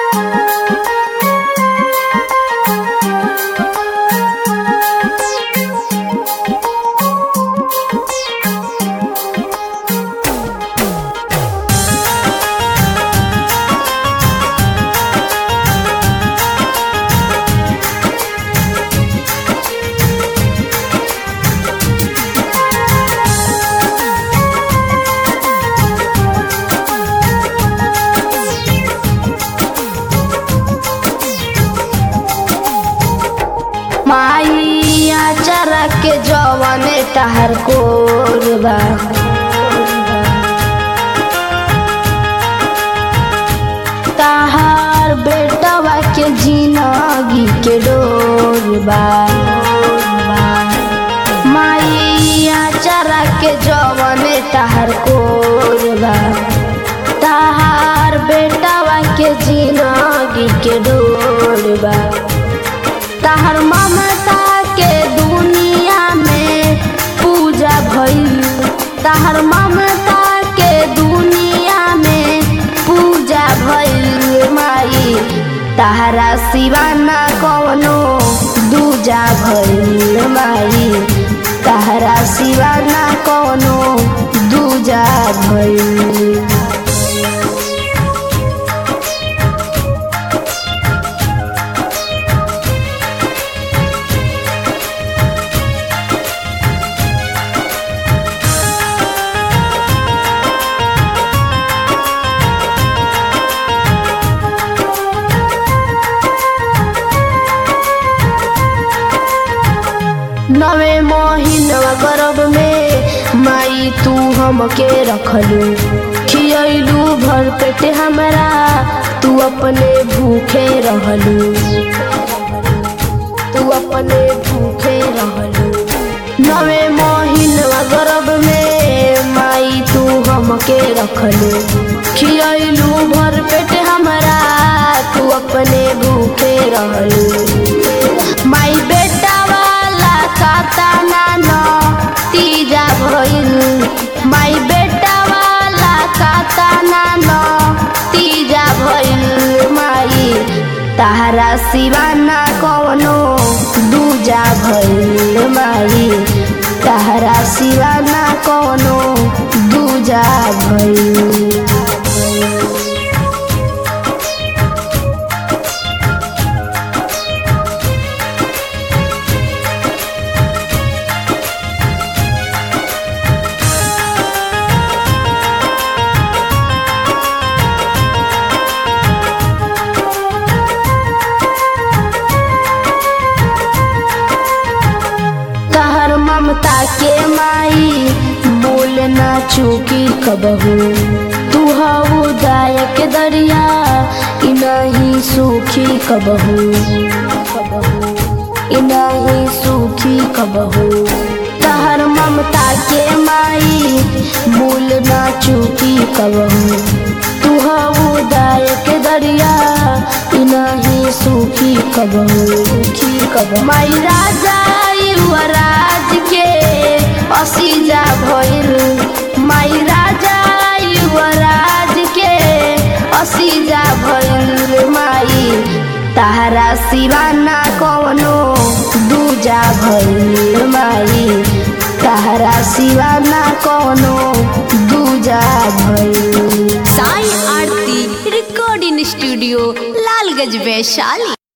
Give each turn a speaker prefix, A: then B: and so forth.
A: माई आचारा के जवाने तहर कोरबा तहार बेटवा के जिनगी के डोरबा माई आचारा के जवाने तहर कोरबा तहार बेटवा के जिनगी के डोरबा तहर ममता के दुनिया में पूजा भइल तहर ममता के दुनिया में पूजा भइल माई तहरा सिवाना कौनो दूजा भइल माई तहरा सिवाना कौनो दूजा भइल नवे महीनवा गर्भ में माई तू हमके रखलू खियलू भर पेट हमरा तू अपने भूखे रहलू तू अपने भूखे रहलू नवे महीनवा गर्भ में माई तू हमके रखलू खियलू भर पेट हमरा तू अपने भूखे रहलू माई बेटा वाला खाता नाना तीजा भइल माई बेटा वाला खाता नाना तीजा भइल माई तहरा सिवाना कौनो दूजा भइल माई तहरा सिवाना कौनो दूजा भइल तहर ममता के माई बोलना चूकी कबहू तू हऊ दायक दरिया इ नहीं सूखी कबहू इ नहीं सूखी कबहू तहर ममता के माई बोलना चूकी कबहू तू हऊ दायक दरिया इ नहीं सूखी कबहू सूखी कबहू माई राजा युवराज के असीजा भइल माई राजा युवराज के असीजा भइल माई तहरा सिवाना कौनो दूजा भइल माई तहरा सिवाना कौनो दूजा भइल
B: साई आरती रिकॉर्डिंग स्टूडियो लालगंज वैशाली